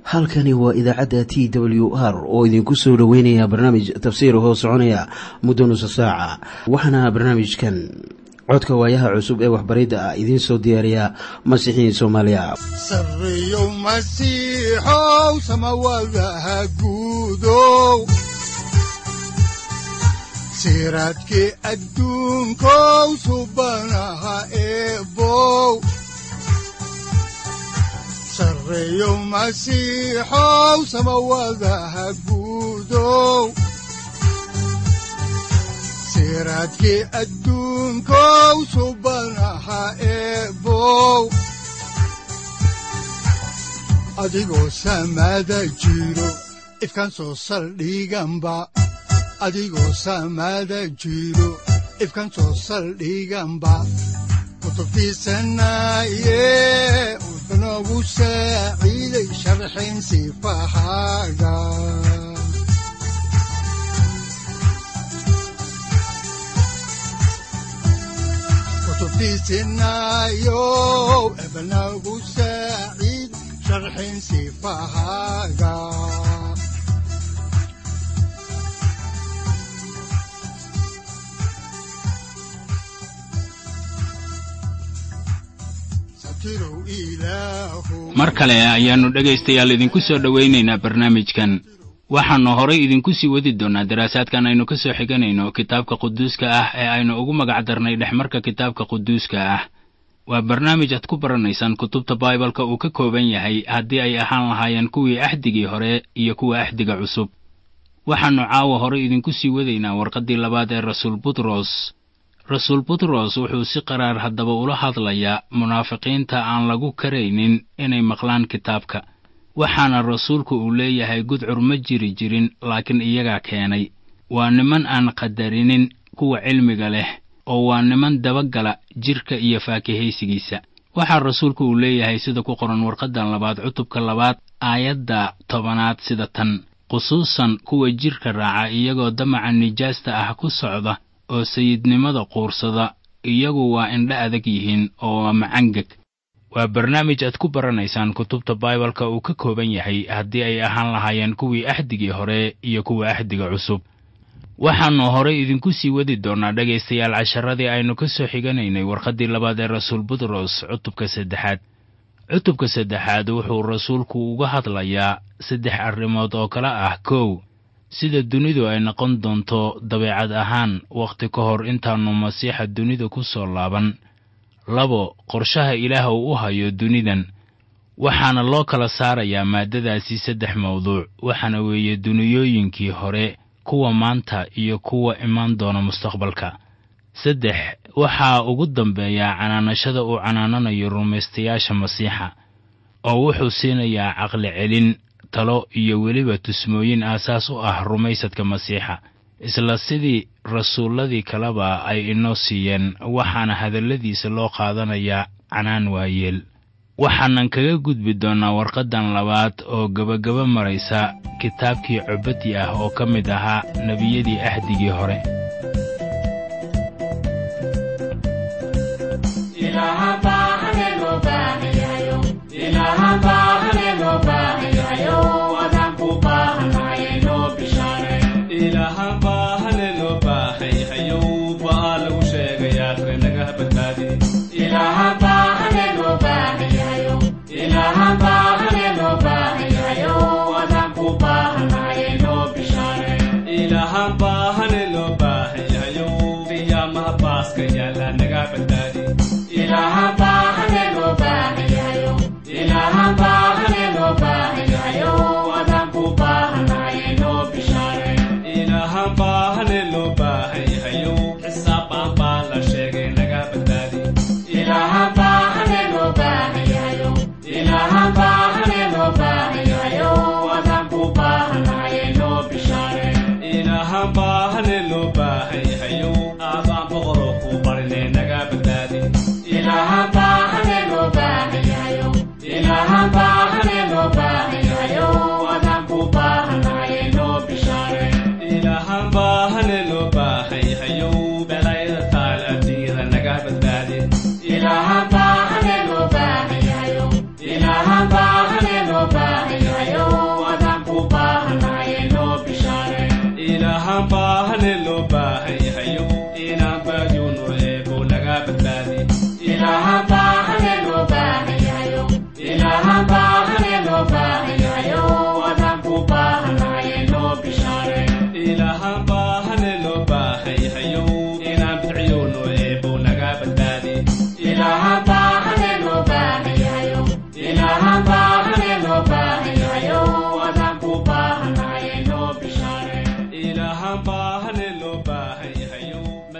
halkani waa idaacadda t w r oo idinku soo dhoweynaya barnaamij tafsiir hoo soconaya muddo nusa saaca waxaana barnaamijkan codka waayaha cusub ee waxbaridda ah idiin soo diyaariya masiixiin soomaaliya sareyow masiixow samawadaha guudow siraadkii adduunkow subanaha eebow sareyow masiixow samawadaha guudow siraadkii adduunkow subanaha eebow adigoo samaada jiro ifkaan soo saldhiganba adigoo samaada jiro ifkaan soo saldhiganba kutubtiisanaye udanogu saaciiday sharxin sifahaaga kutubtiisinayo ebanagu saaciid sharxin sifahaaga mar kale ayaannu dhegaystayaal idinku soo dhowaynaynaa barnaamijkan waxaannu horay idinku sii wadi doonnaa daraasaadkan aynu ka soo xiganayno kitaabka quduuska ah ee aynu ugu magac darnay dhexmarka kitaabka quduuska ah waa barnaamij aad ku baranaysaan kutubta baibalka uu ka kooban yahay haddii ay ahaan lahaayeen kuwii axdigii hore iyo kuwa axdiga cusub waxaannu caawa horay idinku sii wadaynaa warqaddii labaad ee rasuul butros rasuul butros wuxuu si qaraar haddaba ula hadlayaa munaafiqiinta aan lagu karaynin inay maqlaan kitaabka waxaana rasuulku uu leeyahay gudcur ma jiri jirin laakiin iyagaa keenay waa niman aan qadarinin kuwa cilmiga leh oo waa niman dabagala jidhka iyo faakihaysigiisa waxaa rasuulku uu leeyahay sida ku qoran warqaddan labaad cutubka labaad aayadda tobanaad sida tan khusuusan kuwa jidhka raaca iyagoo damaca nijaasta ah ku socda oo sayidnimada quursada iyagu waa indho adag yihiin oo waa macangeg waa barnaamij aad ku baranaysaan kutubta baibalka uu ka kooban yahay haddii ay ahaan lahaayeen kuwii axdigii hore iyo kuwa axdiga cusub waxaannu horay idinku sii wadi doonnaa dhegaystayaal casharadii aynu ka soo xiganaynay warqaddii labaad ee rasuul butros cutubka saddexaad cutubka saddexaad wuxuu rasuulku uga hadlayaa saddex arrimood oo kale ah kow sida dunidu ay noqon doonto dabeecad ahaan wakhti ka hor intaannu masiixa dunida ku soo laaban labo qorshaha ilaah uu u hayo dunidan waxaana loo kala saarayaa maaddadaasi saddex mawduuc waxaana weeye duniyooyinkii hore kuwa maanta iyo kuwa imaan doona mustaqbalka saddex waxaa ugu dambeeyaa canaanashada uu canaananayo rumaystayaasha masiixa oo wuxuu siinayaa caqli celin talo iyo weliba tusmooyin aasaas u ah rumaysadka masiixa isla sidii rasuulladii kaleba ay inoo siiyeen waxaana hadalladiisa loo qaadanayaa canaan waayeel waxaanan kaga gudbi doonnaa warqaddan labaad oo gebagaba maraysa kitaabkii cobadyi ah oo ka mid ahaa nebiyadii axdigii hore ilaha baa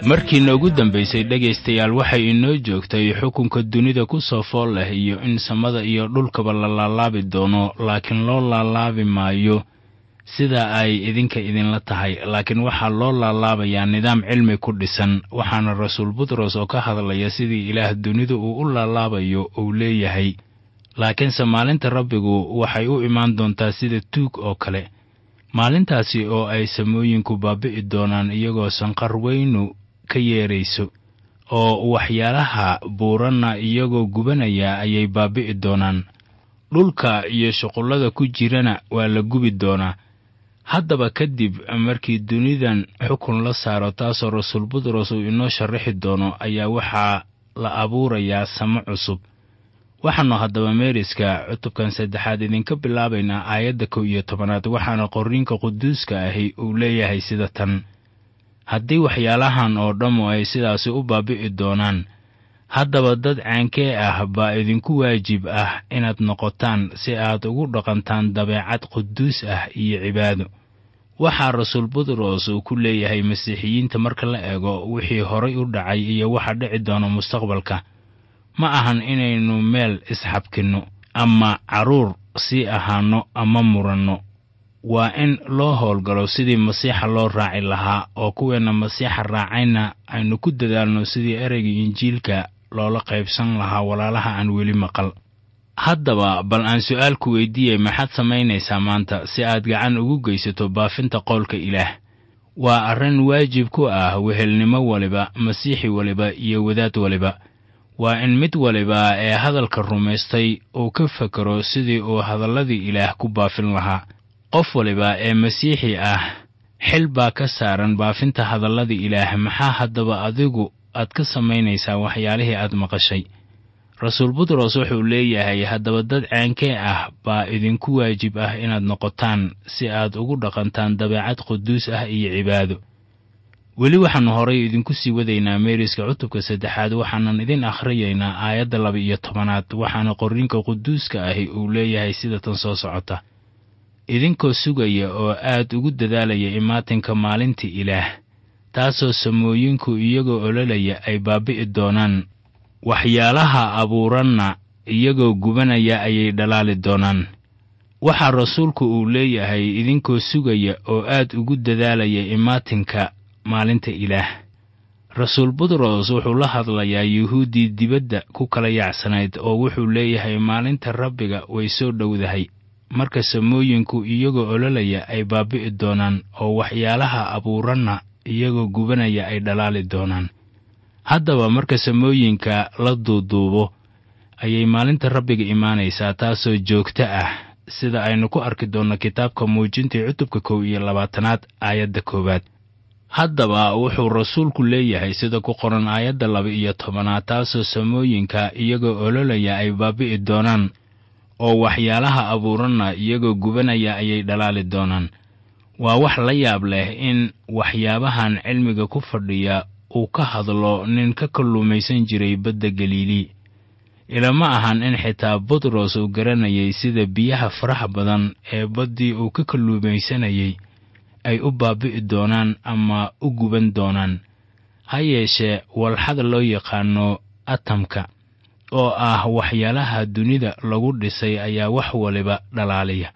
markiina ugu dambaysay dhegaystayaal waxay inoo joogtay xukunka dunida ku soo fool leh iyo in samada iyo dhulkaba la laalaabi doono laakiin loo laalaabi maayo sida ay idinka idinla tahay laakiin waxaa loo laalaabayaa nidaam cilmi ku dhisan waxaana rasuul butros oo ka hadlaya sidii ilaah dunida uu u laalaabayo uu leeyahay laakiinse maalinta rabbigu waxay u imaan doontaa sida tuug oo kale maalintaasi oo ay samooyinku baabi'i doonaan iyagoo sanqar weynu ka yeerayso oo waxyaalaha buuranna iyagoo gubanaya ayay baabi'i doonaan dhulka iyo shuqullada ku jirana waa la gubi doonaa haddaba kadib markii dunidan xukun la saaro taasoo rasuul butros uu inoo sharaxi doono ayaa waxaa la abuurayaa samo cusub waxaannu haddaba meeriska cutubkan saddexaad idinka bilaabaynaa aayadda kow iyo tobanaad waxaana qorriinka quduuska ahi uu leeyahay sida tan haddii waxyaalahan oo dhammu ay sidaasi u baabi'i doonaan haddaba dad caankee ah baa idinku waajib ah inaad noqotaan si aad ugu dhaqantaan dabeecad quduus ah iyo cibaado waxaa rasuul butros uu ku leeyahay masiixiyiinta marka la eego wixii horay u dhacay iyo waxa dhici doona mustaqbalka ma ahan inaynu meel isxabkinno ama carruur sii ahaanno ama muranno waa in loo howlgalo sidii masiixa loo raaci lahaa oo kuweenna masiixa raacayna aynu ku dadaalno sidii ereyga injiilka loola qaybsan lahaa walaalaha aan weli maqal haddaba bal aan su'aal ku weydiiyey maxaad samaynaysaa maanta si aad gacan ugu geysato baafinta qowlka ilaah waa arrin waajib ku ah wehelnimo waliba masiixi waliba iyo wadaad waliba waa in mid waliba ee hadalka rumaystay uu ka fekero sidii uu hadalladii ilaah ku baafin lahaa qof waliba ee masiixi ah xil baa ka saaran baafinta hadalladii ilaah maxaa haddaba adigu aad ka samaynaysaa waxyaalihii aad maqashay rasuul butros wuxuu leeyahay haddaba dad caankee ah baa idinku waajib ah inaad noqotaan si aad ugu dhaqantaan dabeecad quduus ah iyo cibaado weli waxaannu horay idinku sii wadaynaa meeriska cutubka saddexaad waxaanan idin akhriyaynaa aayadda laba iyo tobanaad waxaana qorriinka quduuska ahi uu leeyahay sida tan soo socota idinkoo sugaya oo aad ugu dadaalaya imaatinka maalinta ilaah taasoo samooyinku iyagoo ololaya ay baabi'i doonaan waxyaalaha abuuranna iyagoo gubanaya ayay dhalaali doonaan waxaa rasuulku uu leeyahay idinkoo sugaya oo aad ugu dadaalaya imaatinka maalinta ilaah rasuul butros wuxuu la hadlayaa yuhuuddii dibadda ku kala yacsanayd oo wuxuu leeyahay maalinta rabbiga way soo dhowdahay marka samooyinku iyagoo ololaya ay baabi'i doonaan oo waxyaalaha abuuranna iyagoo gubanaya ay dhalaali doonaan haddaba marka samooyinka la duuduubo ayay maalinta rabbiga imaanaysaa taasoo joogto ah sida aynu ku arki doonno kitaabka muujintii cutubka kow iyo labaatanaad aayadda koowaad haddaba wuxuu rasuulku leeyahay sida ku qoran aayadda laba iyo tobanaad taasoo samooyinka iyagoo ololaya ay baabi'i doonaan oo waxyaalaha abuuranna iyagoo gubanaya ayay dhalaali doonaan waa wax la yaab leh in waxyaabahan cilmiga ku fadhiya uu ka hadlo nin ka kalluumaysan jiray badda galiilii ilama ahan in xitaa butros uu garanayay sida biyaha faraha badan ee baddii uu ka kalluumaysanayay ay u baabi'i doonaan ama u guban doonaan ha yeeshee walxada loo yaqaano atamka oo ah waxyaalaha dunida lagu dhisay ayaa wax waliba dhalaaliya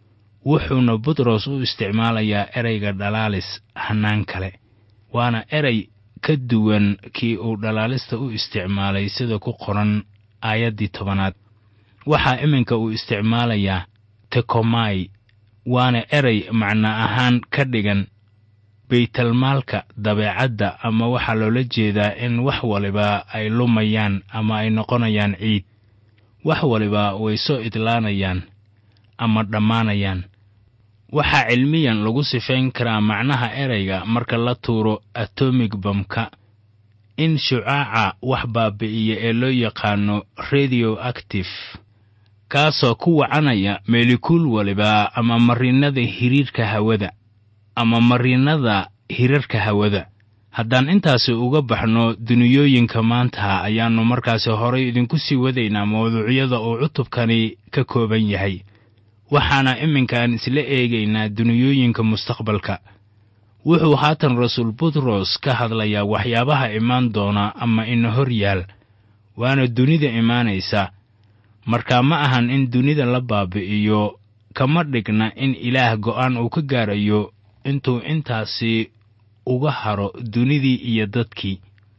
wuxuuna butros u isticmaalayaa ereyga dhalaalis hannaan kale waana erey ka duwan kii uu dhalaalista u isticmaalay sida ku qoran aayaddii tobanaad waxaa iminka uu isticmaalayaa tekomai waana erey macno ahaan ka dhigan baytalmaalka dabeecadda ama waxaa loola jeedaa in wax waliba ay lumayaan ama ay noqonayaan ciid wax waliba way soo idlaanayaan ama dhammaanayaan waxaa cilmiyan lagu sifayn karaa macnaha ereyga marka la tuuro atomig bamka in shucaaca wax baabi'iya ee loo yaqaano radio active kaasoo ku wacanaya meelikuul waliba ama marinnada hiriirka hawada ama marinnada hirarka hawada haddaan intaasi uga baxno duniyooyinka maanta ayaannu markaasi horay idinku sii wadaynaa mawduucyada uu cutubkani ka kooban yahay waxaana iminkaan isla eegaynaa duniyooyinka mustaqbalka wuxuu haatan rasuul butros ka hadlayaa waxyaabaha imaan doona ama ina hor yaal waana dunida imaanaysa marka ma ahan in dunida la baabi'iyo kama dhigna in ilaah go'aan uu ka gaarayo intuu intaasi uga haro dunidii iyo dadkii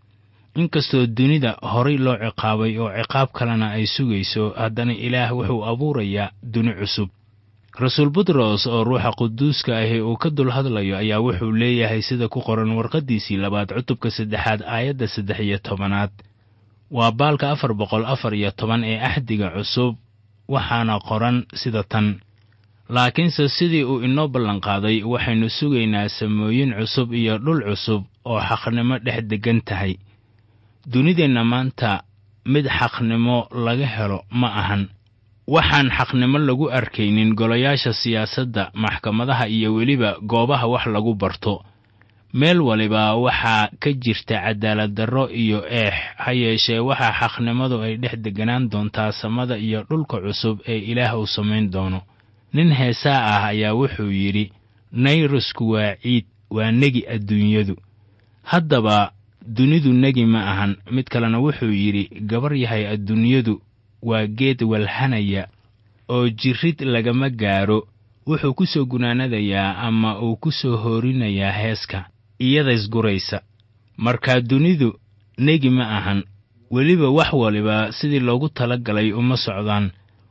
inkastoo dunida horay loo ciqaabay oo ciqaab kalena ay sugayso haddana ilaah wuxuu abuurayaa duni cusub rasuul butros oo ruuxa quduuska ahi uu ka dul hadlayo ayaa wuxuu leeyahay sida ku qoran warqaddiisii labaad cutubka saddexaad aayadda saddex iyo tobanaad waa baalka afar boqol afar iyo toban ee axdiga cusub waxaana qoran sida tan laakiinse sidii uu inoo ballanqaaday waxaynu sugaynaa samooyin cusub iyo dhul cusub oo xaqnimo dhex deggan tahay dunideenna maanta mid xaqnimo laga helo ma ahan waxaan xaqnimo lagu arkaynin golayaasha siyaasadda maxkamadaha iyo weliba goobaha wax lagu barto meel waliba waxaa ka jirta cadaalad darro iyo eex ha yeeshee waxaa xaqnimadu ay dhex deganaan doontaa samada iyo dhulka cusub ee ilaah uu samayn doono nin heesaa ah ayaa wuxuu yidhi nayrusku waa ciid waa negi adduunyadu haddaba dunidu negi ma ahan mid kalena wuxuu yidhi gabar yahay adduunyadu waa geed walhanaya oo jirrid lagama gaaro wuxuu ku soo gunaanadayaa ama uu ku soo hoorinayaa heeska iyadaysguraysa markaa dunidu negi ma ahan weliba wax waliba sidii loogu tala galay uma socdaan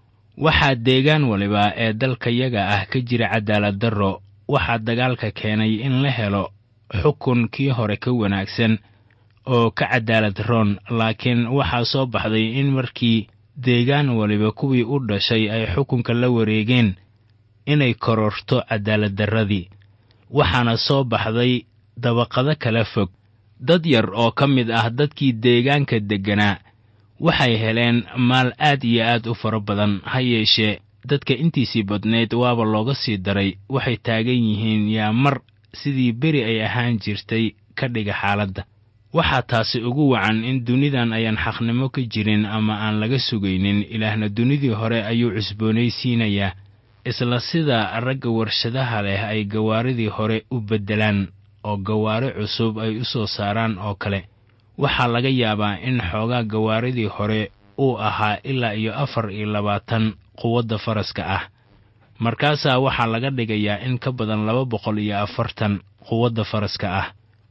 waxaa deegaan waliba ee dalkayaga ah ka jira cadaalad darro waxaa dagaalka keenay in la helo xukun kii hore ka wanaagsan oo ka cadaalad roon laakiin waxaa soo baxday in markii deegaan waliba kuwii u dhashay ay xukunka la wareegeen inay kororto cadaaladdarradii waxaana soo baxday dabaqado kala fog dad yar oo ka mid ah dadkii deegaanka degganaa waxay heleen maal aad iyo aad u fara badan ha yeeshee dadka intiisii badnayd waaba looga sii daray waxay taagan yihiin yaa mar sidii beri ay ahaan jirtay ka dhiga xaaladda waxaa taasi ugu wacan in dunidan ayaan xaqnimo ka jirin ama aan laga sugaynin ilaahna dunidii hore ayuu cusboonaysiinayaa isla sida ragga warshadaha leh ay gawaaridii hore u beddelaan oo gawaari cusub ay u soo saaraan oo kale waxaa laga yaabaa in xoogaa gawaaridii hore uu ahaa ilaa iyo afar iyo labaatan quwadda faraska ah markaasaa waxaa laga dhigayaa in ka badan laba boqol iyo afartan quwadda faraska ah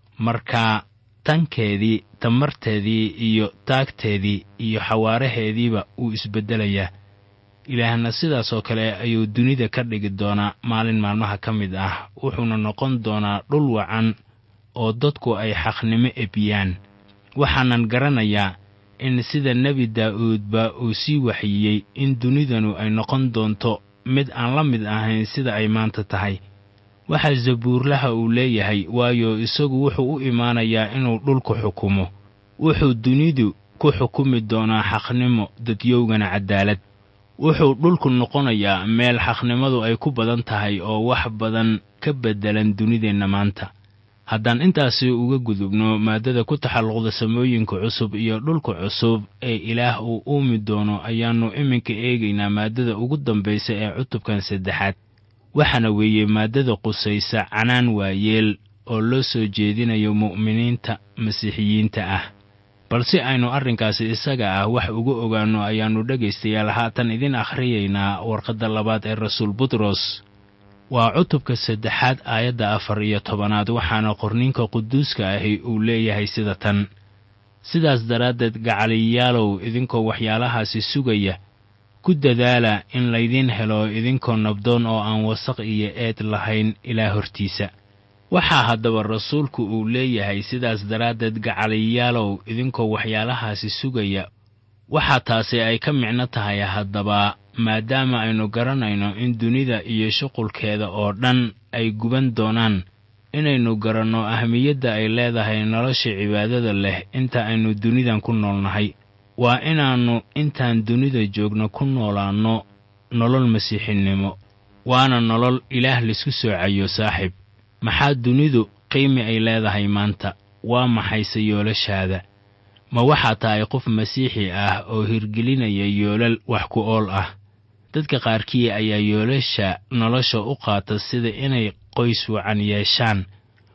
markaa tankeedii tamarteedii iyo taagteedii iyo xawaaraheediiba wuu isbeddelayaa ilaahna sidaas oo kale ayuu dunida ka dhigi doonaa maalin maalmaha ka mid ah wuxuuna noqon doonaa dhul wacan oo dadku ay xaqnimo ebiyaan waxaanan garanayaa in sida nebi daa'uudba uu sii waxyiyey in dunidanu ay noqon doonto mid aan la mid ahayn sida ay maanta tahay waxaa zabuurlaha uu leeyahay waayo isagu wuxuu u imaanayaa inuu dhulku xukumo wuxuu dunidu ku xukumi doonaa xaqnimo dadyowgana cadaalad wuxuu dhulku noqonayaa meel xaqnimadu ay ku badan tahay oo wax badan ka beddelan dunideenna maanta haddaan intaasi uga gudubno maaddada ku taxalluqda samooyinka cusub iyo dhulka cusub ee ilaah uu uumi doono ayaannu iminka eegaynaa maaddada ugu dambaysa ee cutubkan saddexaad waxaana weeye maaddada qusaysa canaan waayeel oo loo soo jeedinayo mu'miniinta masiixiyiinta ah balse aynu arrinkaasi isaga ah wax uga ogaanno ayaannu dhegaystayaal haatan idin akhriyaynaa warqadda labaad ee rasuul butros waa cutubka saddexaad aayadda afar iyo tobanaad waxaana qorniinka quduuska ahi uu leeyahay sida tan sidaas daraaddeed gacaliyaalow idinkoo waxyaalahaasi sugaya ku dadaala in laydiin helo idinkoo nabdoon oo aan wasaq iyo eed lahayn ilaa hortiisa waxaa haddaba rasuulku uu leeyahay sidaas daraaddeed gacaliyaalow idinkoo waxyaalahaasi sugaya waxaa taasi ay ka micno tahay haddaba maadaama aynu garanayno in dunida iyo shuqulkeeda oo dhan ay guban doonaan inaynu garanno ahmiyadda ay leedahay nolosha cibaadada leh inta aynu dunidan ku noolnahay waa inaannu intaan dunida joogno ku noolaanno nolol masiixinimo waana nolol ilaah laisku soocayo saaxiib maxaa dunidu qiimi ay leedahay maanta waa maxayse yoolashaada ma waxaa tahay qof masiixi ah oo hirgelinaya yoolal wax ku ool ah dadka qaarkii ayaa yoolasha nolosha u qaata sida inay qoys wacan yeeshaan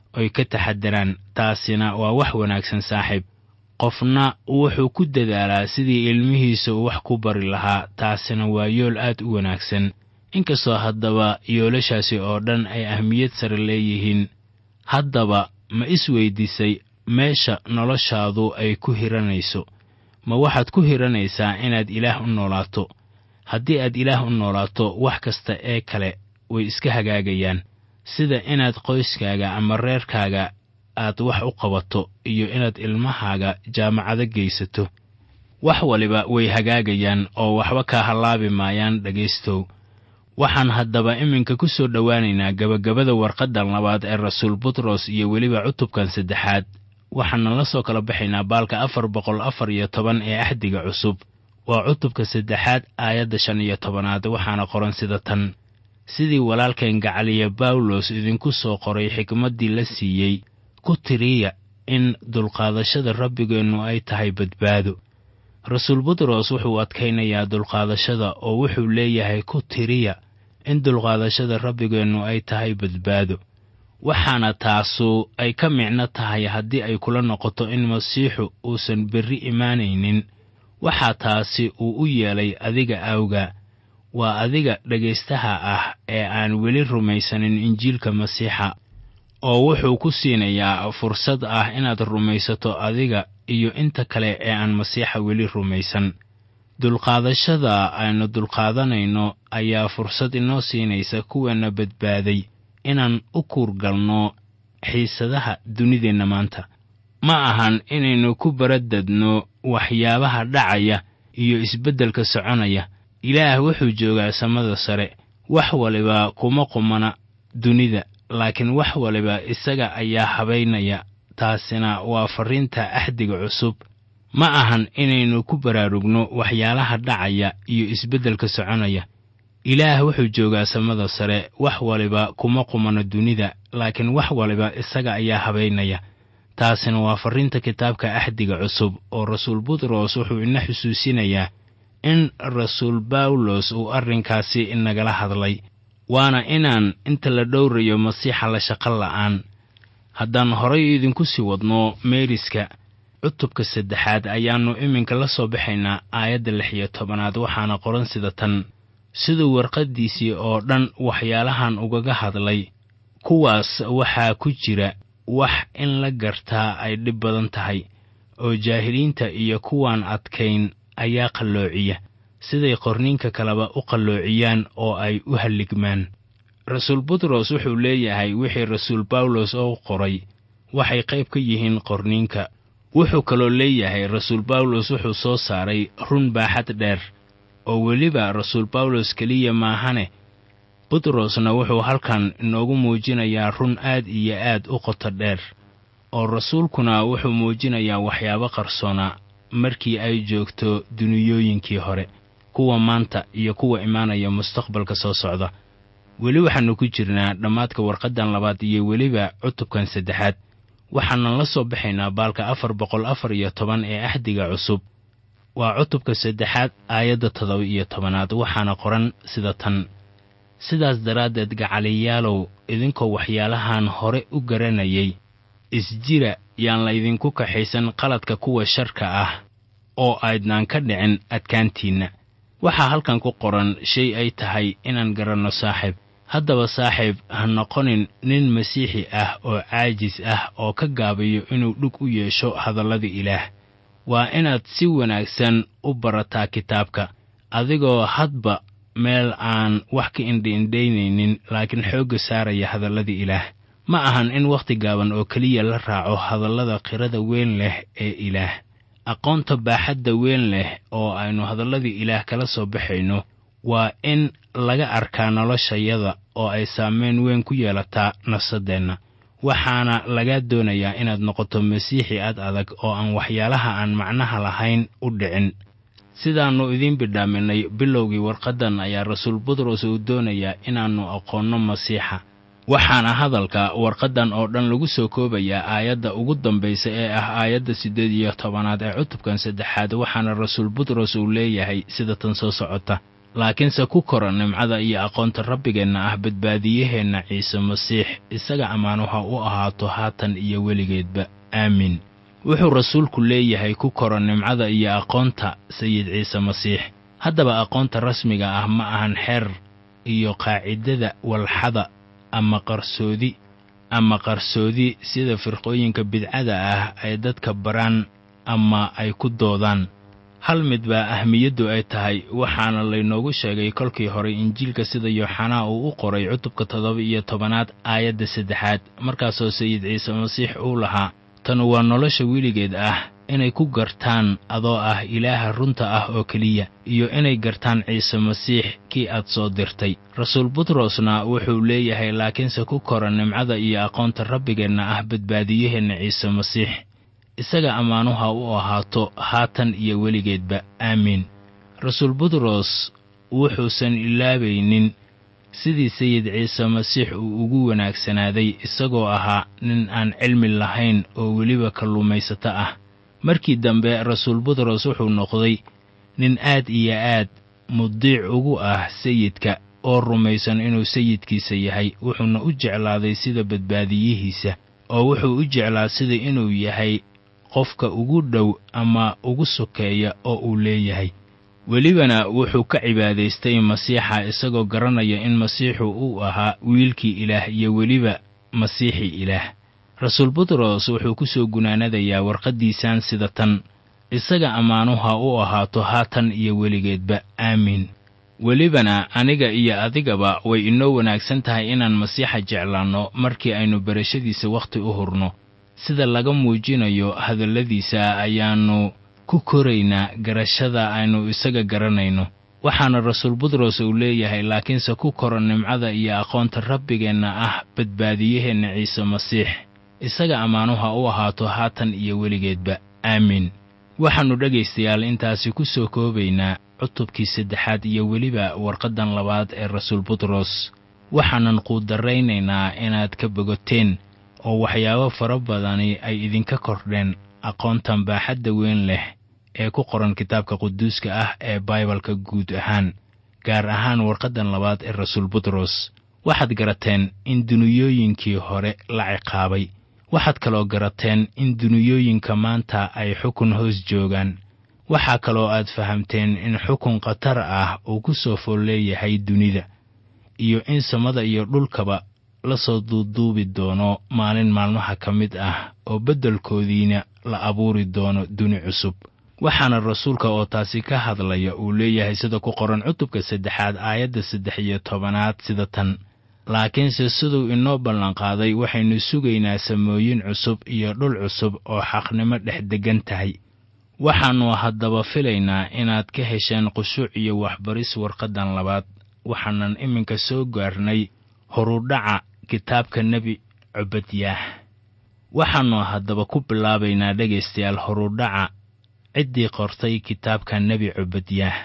oy ka taxadaraan taasina waa wax wanaagsan saaxiib qofna wuxuu ku dadaalaa sidii ilmihiisa uu wax ku bari lahaa taasina waa yool aad u wanaagsan inkastoo haddaba yoolashaasi oo dhan ay ahmiyad sare leeyihiin haddaba ma isweydiisay meesha noloshaadu ay ku hiranayso ma waxaad ku hiranaysaa inaad ilaah u noolaato haddii aad ilaah u noolaato wax kasta ee kale way iska hagaagayaan sida inaad qoyskaaga ama reerkaaga aad wax u qabato iyo inaad ilmahaaga jaamacado geysato wax waliba way hagaagayaan oo waxba kaa hallaabi maayaan dhegaystow waxaan haddaba iminka ku soo dhowaanaynaa gebagabada warqaddan labaad ee rasuul butros iyo weliba cutubkan saddexaad waxaana la soo kala baxaynaa baalka afar boqol afar iyo toban ee axdiga cusub waa cutubka saddexaad aayadda shan iyo tobanaad waxaana qoran sida tan sidii walaalkeen gacaliya bawlos idinku soo qoray xikmaddii la siiyey ku tiriya in dulqaadashada rabbigeennu ay tahay badbaado rasuul butros wuxuu adkaynayaa dulqaadashada oo wuxuu leeyahay ku tiriya in dulqaadashada rabbigeennu ay tahay badbaado waxaana taasu ay ka micno tahay haddii ay kula noqoto in masiixu uusan berri imaanaynin waxaa taasi uu u yeelay adiga awga waa adiga dhegaystaha ah ee aan weli rumaysanin injiilka masiixa oo wuxuu ku siinayaa fursad ah inaad rumaysato adiga iyo inta kale ee aan masiixa weli rumaysan dulqaadashada aynu dulqaadanayno ayaa fursad inoo siinaysa kuweenna badbaaday inaan u kuurgalno xiisadaha dunideenna maanta ma ahan inaynu ku baradadno waxyaabaha dhacaya iyo isbeddelka soconaya ilaah wuxuu joogaa samada sare wax waliba kuma qumana dunida laakiin wax waliba isaga ayaa habaynaya taasina waa farriinta axdiga cusub ma ahan inaynu ku baraarugno waxyaalaha dhacaya iyo isbeddelka soconaya ilaah wuxuu joogaa samada sare wax waliba kuma qumano dunida laakiin wax waliba isaga ayaa habaynaya taasina waa farriinta kitaabka axdiga cusub oo rasuul butros wuxuu ina xusuusinayaa in rasuul bawlos uu arrinkaasi inagala hadlay waana inaan inta la dhowrayo masiixa la shaqo la'aan haddaan horay idinku sii wadno meeriska cutubka saddexaad ayaannu iminka la soo baxaynaa aayadda lix iyo tobanaad waxaana qoran sida tan siduu warqaddiisii oo dhan waxyaalahan ugaga hadlay kuwaas waxaa ku jira wax in la gartaa ay dhib badan tahay oo jaahiliinta iyo kuwaan adkayn ayaa qalloociya siday qorniinka kaleba u qalloociyaan oo ay u halligmaan rasuul butros wuxuu leeyahay wixii rasuul bawlos oo qoray waxay qayb ka yihiin qorniinka wuxuu kaloo leeyahay rasuul bawlos wuxuu soo saaray run baaxad dheer oo weliba rasuul bawlos keliya maahane butrosna wuxuu halkan inoogu muujinayaa run aad iyo aad u qoto dheer oo rasuulkuna wuxuu muujinayaa waxyaabo qarsoona markii ay joogto duniyooyinkii hore kuwa maanta iyo kuwa imaanaya mustaqbalka soo socda weli waxaannu ku jirnaa dhammaadka warqaddan labaad iyo weliba cutubkan saddexaad waxaanan la soo baxaynaa baalka afar boqol afar iyo toban ee axdiga cusub waa cutubka saddexaad aayadda toddoba iyo tobanaad waxaana qoran sida tan sidaas daraaddeed gacaliyaalow idinkoo waxyaalahan hore u garanayay isjira yaan laydinku kaxaysan qaladka kuwa sharka ah oo aydnaan ka dhicin adkaantiinna waxaa halkan ku qoran shay ay tahay inaan garanno saaxiib haddaba saaxiib ha noqonin nin masiixi ah oo caajis ah oo ka gaabayo inuu dhug u yeesho hadallada ilaah waa inaad si wanaagsan u barataa kitaabka adigoo hadba meel aan wax ka indhiindhaynaynin laakiin xoogga saaraya hadallada ilaah ma ahan in wakhti gaaban oo keliya la raaco hadallada qirada weyn leh ee ilaah aqoonta baaxadda weyn leh oo aynu hadalladii ilaah kala soo baxayno waa in laga arkaa noloshayada oo ay saameyn weyn ku yeelataa nafsaddeenna waxaana lagaa doonayaa inaad noqoto masiixi ad adag oo aan waxyaalaha aan macnaha lahayn u dhicin sidaannu idiin bidhaaminay bilowgii warqaddan ayaa rasuul butros uu doonayaa inaannu aqoonno masiixa waxaana hadalka warqaddan oo dhan lagu soo koobayaa aayadda ugu dambaysa ee ah aayadda siddeed iyo tobanaad ee cutubkan saddexaad waxaana rasuul butros uu leeyahay sida tan soo socota laakiinse ku kora nimcada iyo aqoonta rabbigeenna ah badbaadiyaheenna ciise masiix isaga ammaanuha u ahaato haatan iyo weligeedba aamiin wuxuu rasuulku leeyahay ku kora nimcada iyo aqoonta sayid ciise masiix haddaba aqoonta rasmiga ah ma ahan xeer iyo qaacidada walxada ama qarsoodi ama qarsoodi sida firqooyinka bidcada ah ay dadka baraan ama ay ku doodaan hal mid baa ahmiyaddu ay tahay waxaana laynoogu sheegay kolkii hore injiilka sida yooxanaa uu u qoray cutubka toddoba iyo tobanaad aayadda saddexaad markaasoo sayid ciise masiix uu lahaa tan waa nolosha weligeed ah inay ku gartaan adoo ah ilaaha runta ah oo keliya iyo inay gartaan ciise masiix kii aad soo dirtay rasuul butrosna wuxuu leeyahay laakiinse ku kora nimcada iyo aqoonta rabbigeenna ah badbaadiyaheenna ciise masiix isaga ammaanuha u ahaato haatan iyo weligeedba aamiin rasuul butros wuxuusan ilaabaynin sidii sayid ciise masiix uu ugu wanaagsanaaday isagoo ahaa nin aan cilmi lahayn oo weliba kalluumaysato ah markii dambe rasuul butros wuxuu noqday nin aad iyo aad mudiic ugu ah sayidka oo rumaysan inuu sayidkiisa yahay wuxuuna u jeclaaday sida badbaadiyihiisa oo wuxuu u jeclaa sida inuu yahay qofka ugu dhow ama ugu sokeeya oo uu leeyahay welibana wuxuu ka cibaadaystay masiixa isagoo garanaya in masiixu uu ahaa wiilkii ilaah iyo weliba masiixii ilaah rasuul butros wuxuu ku soo gunaanadayaa warqaddiisaan sida tan isaga ammaanuha u ahaato haatan iyo weligeedba aamiin welibana aniga iyo adigaba way inoo wanaagsan tahay inaan masiixa jeclaanno markii aynu barashadiisa wakhti u hurno sida laga muujinayo hadalladiisa ayaannu ku koraynaa garashada aynu isaga garanayno waxaana rasuul butros uu leeyahay laakiinse ku kora nimcada iyo aqoonta rabbigeenna ah badbaadiyaheenna ciise masiix isaga ammaanuha u ahaato haatan iyo weligeedba aamiin waxaannu dhegaystayaal intaasi ku soo koobaynaa cutubkii saddexaad iyo weliba warqaddan labaad ee rasuul butros waxaanan quudarraynaynaa inaad ka bogoteen oo waxyaabo fara badani ay idinka kordheen aqoontan baaxadda weyn leh ee ku qoran kitaabka quduuska ah ee baibalka guud ahaan gaar ahaan warqaddan labaad ee rasuul butros waxaad garateen in duniyooyinkii hore la ciqaabay waxaad kaloo garateen in duniyooyinka maanta ay xukun hoos joogaan waxaa kaloo aad fahamteen in xukun khatar ah uu ku soo fool leeyahay dunida iyo in samada iyo dhulkaba la soo duuduubi doono maalin maalmaha ka mid ah oo beddelkoodiina la abuuri doono duni cusub waxaana rasuulka oo taasi ka hadlaya uu leeyahay sida ku qoran cutubka saddexaad aayadda saddex iyo tobanaad sida tan laakiinse siduu inoo ballanqaaday waxaynu sugaynaa samooyin cusub iyo dhul cusub oo xaqnimo dhex deggan tahay waxaannu haddaba filaynaa inaad ka hesheen khushuuc iyo waxbaris warqaddan labaad waxaanan iminka soo gaarnay horudhaca kitaabka nebi cubadyaah waxaannu haddaba ku bilaabaynaa dhegaystayaal horudhaca ciddii qortay kitaabka nebi cubadyaah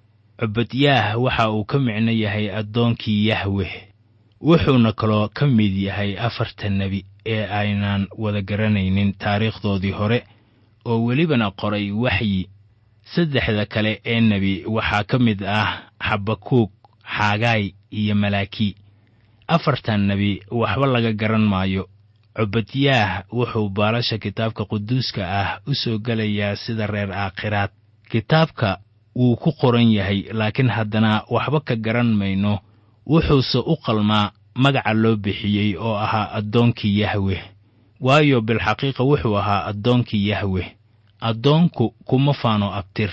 cubadyaah waxa uu ka micno yahay addoonkii yahweh wuxuuna kaloo ka mid yahay afarta nebi ee aynaan wada garanaynin taariikhdoodii hore oo welibana qoray waxyi saddexda kale ee nebi waxaa ka mid ah xabakuug xaagaay iyo malaaki afartan nebi waxba laga garan maayo cubadyaah wuxuu baalasha kitaabka quduuska ah u soo gelayaa sida reer aakhiraad kitaabka wuu ku qoran yahay laakiin haddana waxba ka garan mayno wuxuuse u qalmaa magaca loo bixiyey oo ahaa addoonkii yahweh waayo bilxaqiiqa wuxuu ahaa addoonkii yahweh addoonku kuma faano abtir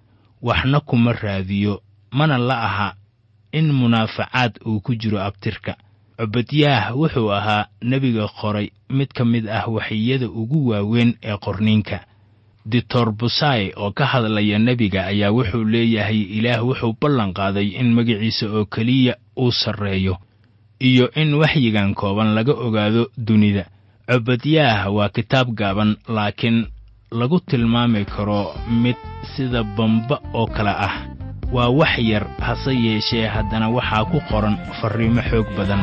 waxna kuma raadiyo mana la aha in munaafacaad uu ku jiro abtirka cubadyaah wuxuu ahaa nebiga qoray mid ka mid ah waxiyada ugu waaweyn ee qorniinka ditor busai oo ka hadlaya nebiga ayaa wuxuu leeyahay ilaah wuxuu ballan qaaday in magaciisa oo keliya uu sarreeyo iyo in waxyigan kooban laga ogaado dunida cubadyaah waa kitaab gaaban laakiin lagu tilmaami karo mid sida bamba oo kale ah waa wax yar hase yeeshee haddana waxaa ku qoran farriimo xoog badan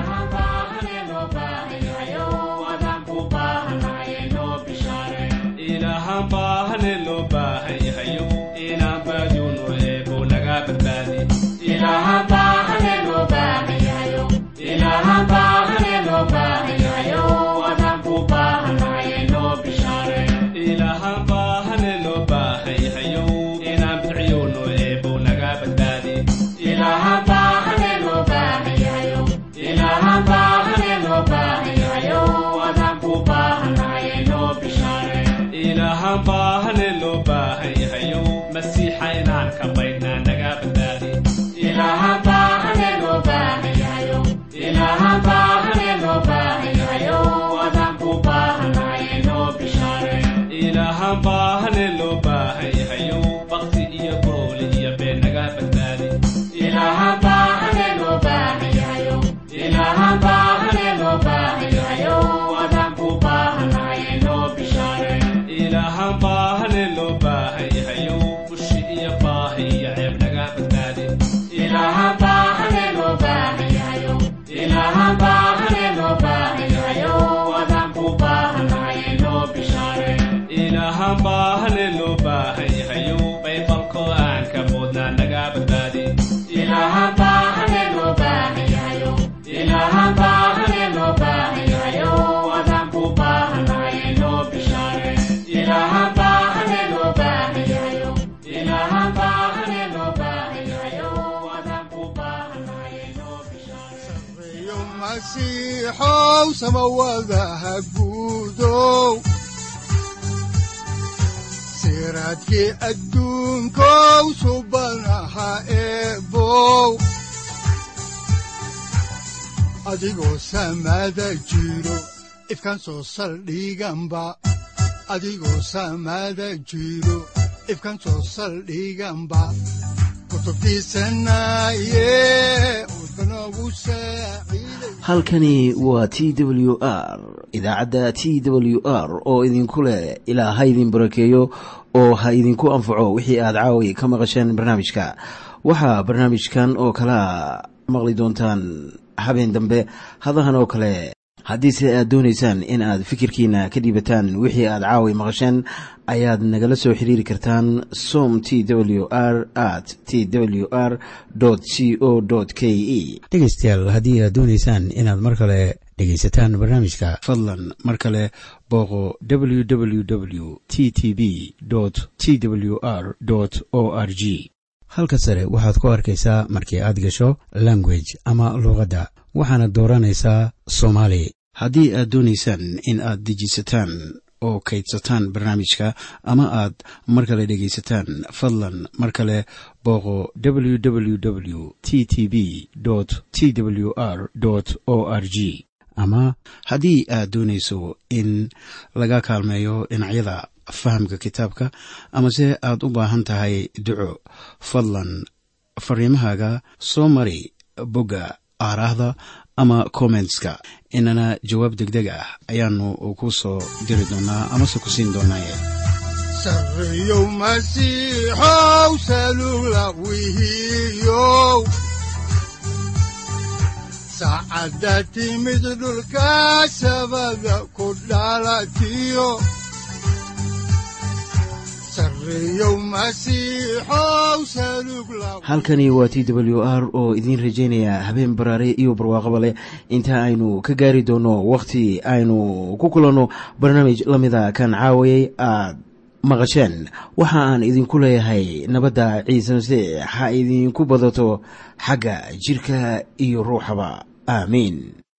baahane loo baahan yahayo inaan baadiyuuno eebo naga badbaadi masiixow samawadaha guudow siraadkii adduunkow subanaha eebow adigoo samada jiro ifkan soo saldhiganba adigoo samada jiro ifkan soo saldhiganba halkani waa t w r idaacadda t w r oo idinku leh ilaa ha idin barakeeyo oo ha idinku anfaco wixii aad caawi ka maqasheen barnaamijka waxaa barnaamijkan oo kalaa maqli doontaan habeen dambe hadahan oo kale haddiise aad doonaysaan in aad fikirkiina ka dhiibataan wixii aad caawi maqasheen ayaad nagala soo xiriiri kartaan som t w r at t w r c o k e dhegaystayaal haddii aad doonaysaan inaad mar kale dhegaysataan barnaamijka fadlan mar kale booqo www t t b t w r o r g halka sare waxaad ku arkaysaa markii aad gasho language ama luuqadda waxaana dooranaysaa soomaali haddii aad doonaysaan in aad dejisataan oo kaydsataan barnaamijka ama aad mar kale dhegaysataan fadlan mar kale booqo www t t b t w r o r g ama haddii aad doonayso in laga kaalmeeyo dhinacyada fahamka kitaabka amase aad u baahan tahay duco fadlan fariimahaaga soo mari bogga aaraahda ama kommentska inana jawaab degdeg ah ayaanu ku soo diri doonaa amase ku siin doonaaye sareyow masiixow salula wihiyow saacadda timid dhulka sabada ku dhalatiyo halkani waa t w r oo idiin rajaynaya habeen baraare iyo barwaaqaba leh inta aynu ka gaari doono wakhti aynu ku kulanno barnaamij la mida kan caawayay aad maqasheen waxa aan idinku leeyahay nabadda ciise masiix ha idinku badato xagga jidhka iyo ruuxaba aamiin